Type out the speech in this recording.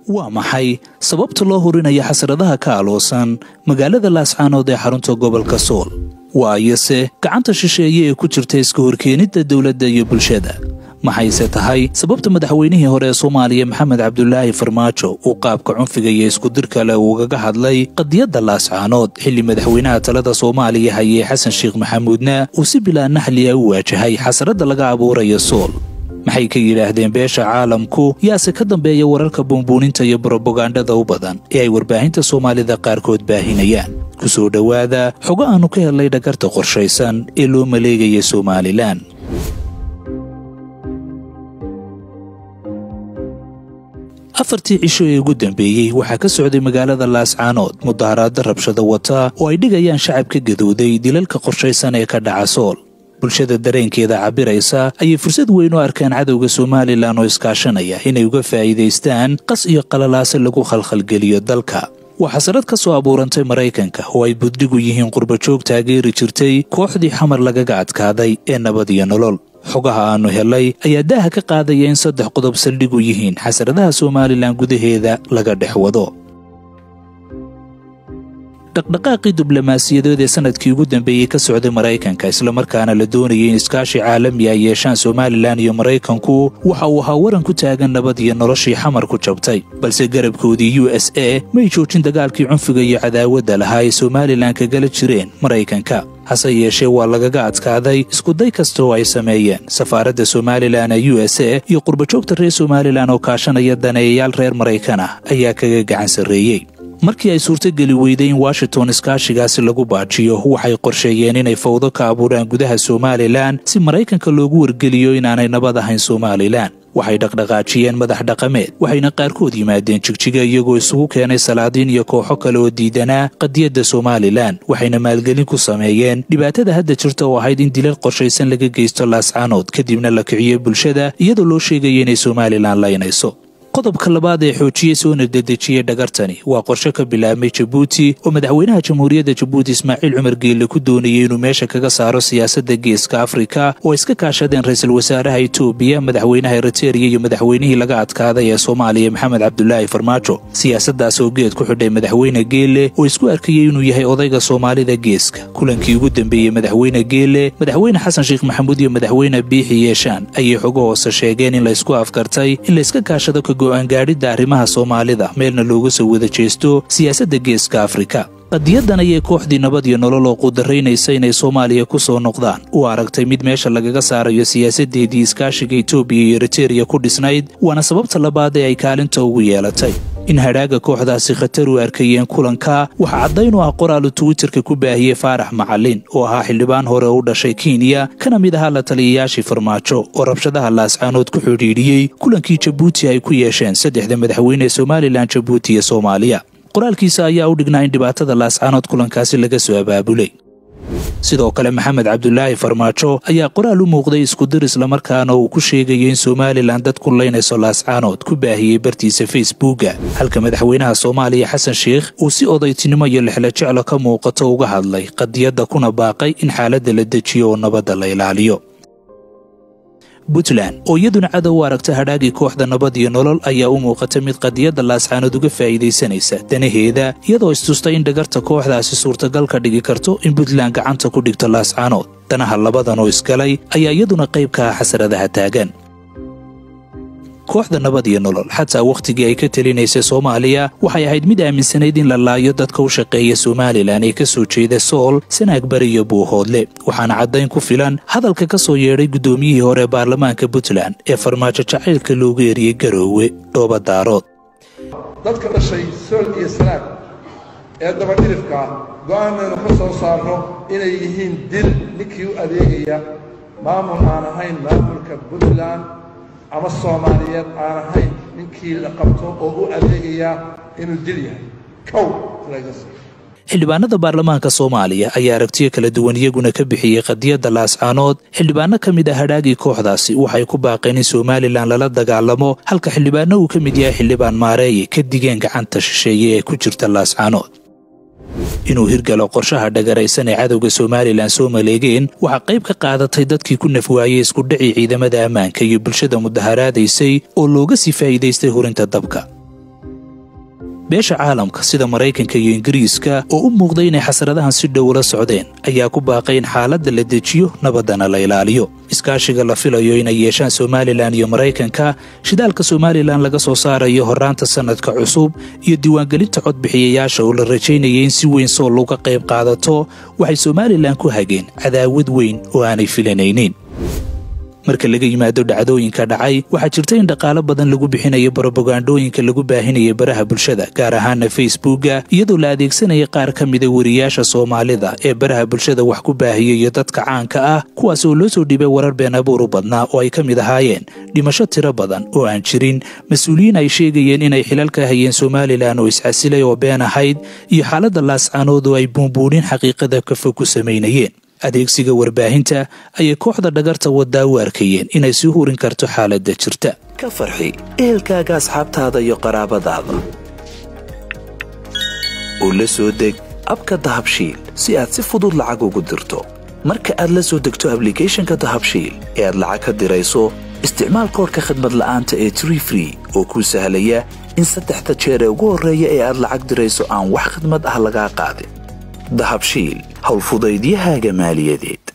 waa maxay sababta loo hurinayo xasradaha ka aloosan magaalada laascaanood ee xarunta gobolka sool waayose gacanta shisheeye ee ku jirta iska horkeenidda dowladda iyo bulshada maxayse tahay sababta madaxweynihii hore ee soomaaliya maxamed cabdulaahi farmaajo uu qaabka cunfiga iyo iskudirka leh uugaga hadlay qadiyadda laascaanood xilli madaxweynaha talada soomaaliya hayee xasan sheekh maxamuudna uu si bilaa naxliya u waajahay xasradda laga abuurayo sool maxay ka yidhaahdeen beesha caalamku yaase ka dambeeya wararka buunbuuninta iyo brobagandhada u badan ee ay warbaahinta soomaalida qaarkood baahinayaan ku soo dhowaada xogo aannu ka helnay dhagarta qorshaysan ee loo maleegaya somalilan afartii cisho ee ugu dambeeyey waxaa ka socday magaalada laascaanood mudaharaada rabshada wata oo ay dhigayaan shacabka gadooday dilalka qorshaysan ee ka dhaca sool bulshada dareenkeeda cabiraysa ayay fursad weyn u arkaan cadowga somalilan oo iskaashanaya inay uga faa'iidaystaan qas iyo qalalaase lagu khalkhalgeliyo dalka waa xasarad ka soo abuurantay maraykanka oo ay buddigu yihiin qurbajoog taageeri jirtay kooxdii xamar lagaga adkaaday ee nabad iyo nolol xogaha aannu helay ayaa daaha ka qaadaya in saddex qodob saldhigu yihiin xasradaha somalilan gudaheeda laga dhex wado dhaqdhaqaaqii diblomaasiyadeed ee sanadkii ugu dambeeyey ka socday maraykanka islamarkaana la doonayay in iskaashi caalami ay yeeshaan somalilan iyo maraykanku waxa uu ahaa waran ku taagan nabad iyo noloshii xamar ku jabtay balse garabkoodii u s a may joojin dagaalkii cunfiga iyo cadaawadda lahaa ay somalilan kagala jireen maraykanka hase yeeshee waa lagaga adkaaday iskuday kasta oo ay sameeyeen safaaradda somalilan ee u s a iyo qurbajoogta reer somalilan oo kaashanaya daneeyayaal reer maraykan ah ayaa kaga gacan sarreeyey markii ay suurtogeli weyday in washington iskaashigaasi lagu baajiyo waxay qorsheeyeen inay fawdo ka abuuraan gudaha somalilan si maraykanka loogu wargeliyo inaanay nabad ahayn somalilan waxay dhaqdhaqaajiyeen madax dhaqameed waxayna qaarkood yimaadeen jigjiga iyagoo isugu keenay salaadiin iyo kooxo kale oo diidanaa qadiyadda somalilan waxayna maalgelin ku sameeyeen dhibaatada hadda jirta oo ahayd in dilal qorshaysan laga geysto laascaanood kadibna la kiciyo bulshada iyadoo loo sheegaya inay somalilan laynayso qodobka labaad ee xoojiyey soona dedejiyey dhagartani waa qorshe ka bilaabmay jabuuti oo madaxweynaha jamhuuriyadda jabuuti ismaaciil cumar geelle ku doonayay inuu meesha kaga saaro siyaasadda geeska afrika oo iska kaashadeen ra-iisul wasaaraha etoobiya madaxweynaha eritereya iyo madaxweynihii laga adkaaday ee soomaaliya maxamed cabdulaahi farmaajo siyaasaddaas oo geed ku xidhay madaxweyne geelle oo isku arkayey inuu yahay odayga soomaalida geeska kulankii ugu dambeeyey madaxweyne geelle madaxweyne xasan sheekh maxamuud iyo madaxweyne biixi yeeshaan ayay xogo hoose sheegeen in laysku afkartay in layska kaashado go'aangaadhidda arrimaha soomaalida meelna looga soo wada jeesto siyaasadda geeska afrika qadiyadan ayay kooxdii nabad iyo nolol oo qudaraynaysa inay soomaaliya ku soo noqdaan u aragtay mid meesha lagaga saarayo siyaasaddeedii iskaashiga etoobiya iyo eritereya ku dhisnayd waana sababta labaad ee ay kaalinta ugu yeelatay in hadhaaga kooxdaasi khatar u arkayeen kulanka waxaa caddayn u ah qoraalu twitterka ku baahiyey faarax macalin oo ahaa xildhibaan hore u dhashay kenya kana mid ahaa la taliyayaashii farmaajo oo rabshadaha laascaanood ku xidhiidhiyey kulankii jabuuti ay ku yeesheen saddexda madaxweyne ee somalilan jabuuti iyo soomaaliya qoraalkiisa ayaa u dhignaa in dhibaatada laascaanood kulankaasi laga soo abaabulay sidoo kale maxamed cabdulaahi farmaajo ayaa qoraal u muuqday iskudir islamarkaana uu ku sheegayo in somalilan dad ku laynayso laascaanood ku baahiyey bartiisa facebooka halka madaxweynaha soomaaliya xasan sheekh uu si odaytinimo iyo lexlajeclo ka muuqato uga hadlay qadiyadda kuna baaqay in xaaladda la dejiyo oo nabadda la ilaaliyo puntland oo iyaduna cadow u aragta hadhaagii kooxda nabad iyo nolol ayaa u muuqata mid qadiyadda laascaanood uga faa'iidaysanaysa danaheeda iyadoo istustay in dhagarta kooxdaasi suurtagal ka dhigi karto in puntland gacanta ku dhigto laascaanood danaha labadan oo isgalay ayaa iyaduna qayb ka ah xasradaha taagan kooxda nabad iyo nolol xataa wakhtigii ay ka telinaysay soomaaliya waxay ahayd mid aaminsanayd in la laayo dadka u shaqeeya somalilan ee ka soo jeeda sool sanaag bari iyo buuhoodle waxaana caddayn ku filan hadalka ka soo yeedhay guddoomiyihii hore baarlamaanka puntland ee farmaajo jacaylka loogu eriyey garoowe dhooba daarood dadka dhashay sool iyo sanaag ee dabadhilifka ah go'aanaynu ka soo saarno inay yihiin dil ninkii u adeegaya maamul aan ahayn maamulka puntland ama soomaaliyeed aan ahayn ninkii la qabto oo u adeegayaa inuu dil yahay kow xildhibaanada baarlamaanka soomaaliya ayaa aragtiyo kala duwan iyaguna ka bixiyey qadiyadda laascaanood xildhibaano ka mid ah hadhaagii kooxdaasi waxay ku baaqeen in somalilan lala dagaalamo halka xildhibaano uu ka mid yahay xildhibaan maareeye ka digeen gacanta shisheeye ee ku jirta laascaanood inuu hirgalo qorshaha dhagaraysan ee cadowga somalilan soo maleegeen waxaa qayb ka qaadatay dadkii ku nafwaayey iskudhacii ciidamada ammaanka iyo bulshada mudaharaadaysay oo looga sii faa'iidaystay hurinta dabka beesha caalamka sida maraykanka iyo ingiriiska oo u muuqday inay xasradahan si dhow ula socdeen ayaa ku baaqay in xaaladda la dejiyo nabaddana la ilaaliyo iskaashiga la filayo inay yeeshaan somalilan iyo maraykanka shidaalka somalilan laga soo saarayo horraanta sannadka cusub iyo diiwaangelinta codbixiyayaasha oo la rajaynayay in si weyn sool uga qayb qaadato waxay somalilan ku hageen cadaawad weyn oo aanay filanaynin marka laga yimaado dhacdooyinka dhacay waxaa jirta in dhaqaalo badan lagu bixinayo barobagandhooyinka lagu baahinaya baraha bulshada gaar ahaana facebooka iyadoo la adeegsanaya qaar ka mida wariyaasha soomaalida ee baraha bulshada wax ku baahiya iyo dadka caanka ah kuwaas oo loo soo dhibay warar been abuur u badnaa oo ay ka mid ahaayeen dhimasho tiro badan oo aan jirin mas-uuliyiin ay sheegayeen inay xilal ka hayeen somalilan oo iscasilay oo been ahayd iyo xaaladda laascaanood oo ay buunbuunin xaqiiqada ka fog ku samaynayeen adeegsiga warbaahinta ayay kooxda dhagarta waddaa u arkayeen inay sii hurin karto xaaladda jirta ka farxi ehelkaaga asxaabtaada iyo qaraabadaada oo la soo deg abka dahabshiil si aad si fudud lacag ugu dirto marka aad la soo degto ablicathonka dahabshiil ee aad lacag ka dirayso isticmaal koorka khadmad la'aanta ee tree free oo kuu sahlaya in saddexda jeer ee ugu horreeya ee aad lacag dirayso aan wax khadmad ah lagaa qaadin dahabshiil howlfudaydiyahaaga maaliyadeed